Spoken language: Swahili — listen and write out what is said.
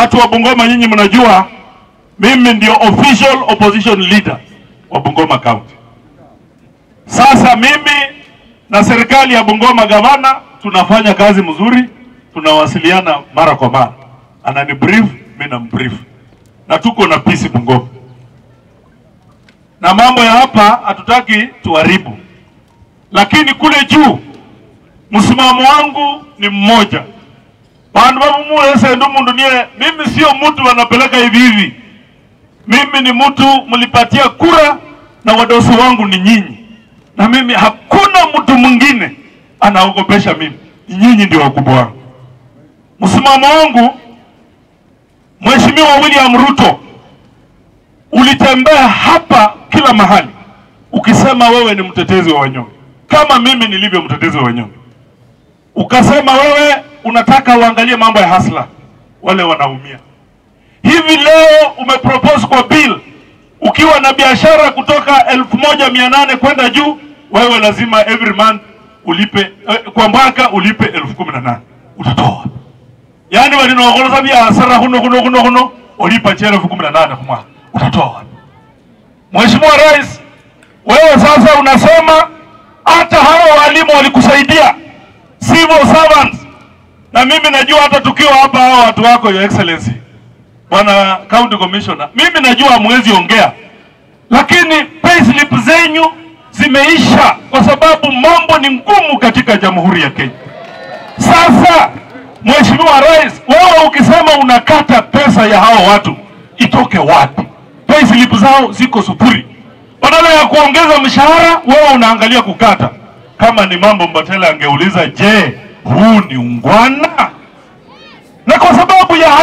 watu wa Bungoma, nyinyi mnajua mimi ndio official opposition leader wa Bungoma County. Sasa mimi na serikali ya Bungoma, gavana, tunafanya kazi mzuri, tunawasiliana mara kwa mara, anani brief, mimi na brief, na tuko na peace Bungoma, na mambo ya hapa hatutaki tuharibu, lakini kule juu msimamo wangu ni mmoja bandu bamumulesendu mundu niye mimi sio mtu wanapeleka hivi hivi mimi ni mtu mlipatia kura na wadosi wangu ni nyinyi na mimi hakuna mtu mwingine anaogopesha mimi ni nyinyi ndio wakubwa wangu msimamo wangu mheshimiwa william ruto ulitembea hapa kila mahali ukisema wewe ni mtetezi wa wanyonge kama mimi nilivyo mtetezi wa wanyonge ukasema wewe unataka uangalie mambo ya hasla wale wanaumia hivi leo umepropose kwa bill ukiwa na biashara kutoka elfu moja mia nane kwenda juu wewe lazima every month ulipe eh, kwa mwaka ulipe elfu kumi na nane utatoa yaani walinogoloza biashara huno huno huno huno ulipa chela elfu kumi na nane kwa mwaka utatoa Mheshimiwa Rais, wewe sasa unasema hata hao walimu walikusaidia civil servants, na mimi najua hata tukiwa hapa hao watu wako your excellency bwana county commissioner, mimi najua hamwezi ongea, lakini payslip zenyu zimeisha kwa sababu mambo ni ngumu katika jamhuri ya Kenya. Sasa Mheshimiwa Rais, wewe ukisema unakata pesa ya hao watu itoke wapi? Payslip zao ziko sufuri. Badala ya kuongeza mshahara, wewe unaangalia kukata. Kama ni mambo Mbatela angeuliza, je, huu ni ungwana? Na kwa sababu ya